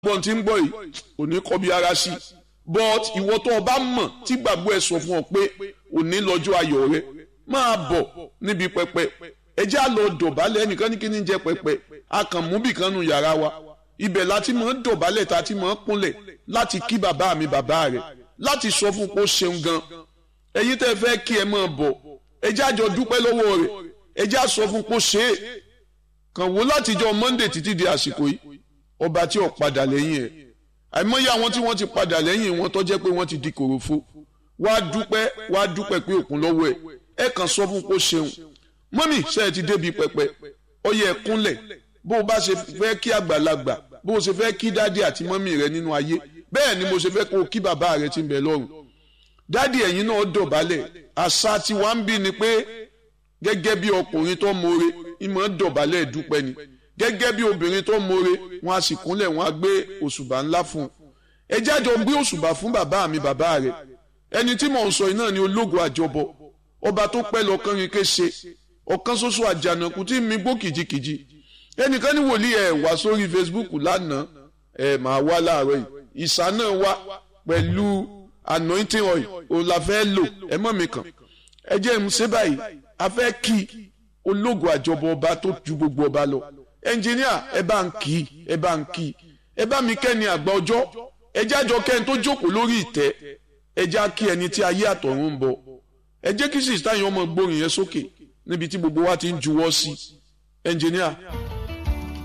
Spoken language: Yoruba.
gbọ́n tí ń gbọ́ yìí kò ní kọ́ bí ara sí but ìwọ tó o bá mọ̀ tí gbàgbọ́ ẹ sọ fún ọ pé òní lọ́jọ́ ayọ̀ rẹ máa bọ̀ níbi pẹpẹ ẹ jẹ́ àlọ́ dọ̀bálẹ̀ ẹnìkan ní kí ni jẹ́ pẹpẹ a kàn mú bìkan nu yàrá wa ibẹ̀ láti mọ̀ ń dọ̀bálẹ̀ tá a ti mọ̀ ń kúnlẹ̀ láti kí bàbá mi bàbá rẹ̀ láti sọ fún pé ó ṣeun gan ẹ̀yin tẹ́ fẹ́ kí ẹ máa bọ̀ ẹ jẹ́ àjọ dúpẹ́ lọ́wọ́ rẹ̀ ẹ jẹ́ àsọ fún pé ó ṣe é kàn wò látijọ́ Monday títí di àsìkò yìí ọba tí ò padà lẹ́yìn ẹ̀ àìmọye àwọn tí wọ́n ti padà lẹ́yìn wọn tó jẹ́ pé wọ́n ti di kòròfo wá dúpẹ́ wá dúpẹ́ pé òkun lọ́wọ́ ẹ̀ ẹ kàn sọ fún pé ó ṣeun mọ́mì ṣe é ti débi pẹpẹ ọyẹ ẹ kúnlẹ̀ bó o bá ṣe fẹ́ kí àgbàlagbà bó o ṣe fẹ́ kí dádì àti mọ́mì rẹ nínú ayé bẹ́ẹ̀ ni mo ṣe fẹ́ kó o kí bàbá rẹ ti ń bẹ lọ́run dádì ẹ̀yin náà dọ̀bálẹ̀ àṣà tí wàá ń bí ni pé gẹ́gẹ́ bí ọkùnrin tó mọ̀re ìmọ̀ dọ̀bálẹ̀ dúpẹ́ ni gẹ́gẹ́ bí obìnrin tó mọ̀re wọn a sì kúnlẹ̀ wọn a gbé òṣùbà ńlá fún un ẹ jájọ gbé òṣùbà fún bàbá mi bàbá rẹ ẹni tí mò ń sọ yìí náà ni ológo àjọbọ ọba tó pẹ́ lọ́kàn rin ké ṣe ọ̀kan ṣoṣo àjànàkú tí mi gbó kìjikìji ẹnìkan ní wòlíì ẹ̀ wá sórí Facebook lánàá ẹ̀ máa wá láàárọ̀ yìí ìsà náà wá pẹ̀lú anointing oil òun la fẹ́ lò ẹ mọ̀ mi kàn ẹ jẹ́ ń ṣe báyìí a fẹ́ kí ológo àjọbọ ọba tó ju gbogbo ọba lọ ẹnjìníà ẹ bá ń kí ẹ bá ń kí ẹ bá mi kẹ́ni àgbà ọjọ́ ẹ jájọ kẹ́ni tó jókòó lórí ìtẹ́ ẹ já kí ẹni tí ayé àtọ̀run ń bọ̀ ẹ jẹ́ kí sísítà yẹn ọmọ gbórin yẹn sókè níbi tí gbogbo wa ti ń juwọ́ sí ẹnjìníà.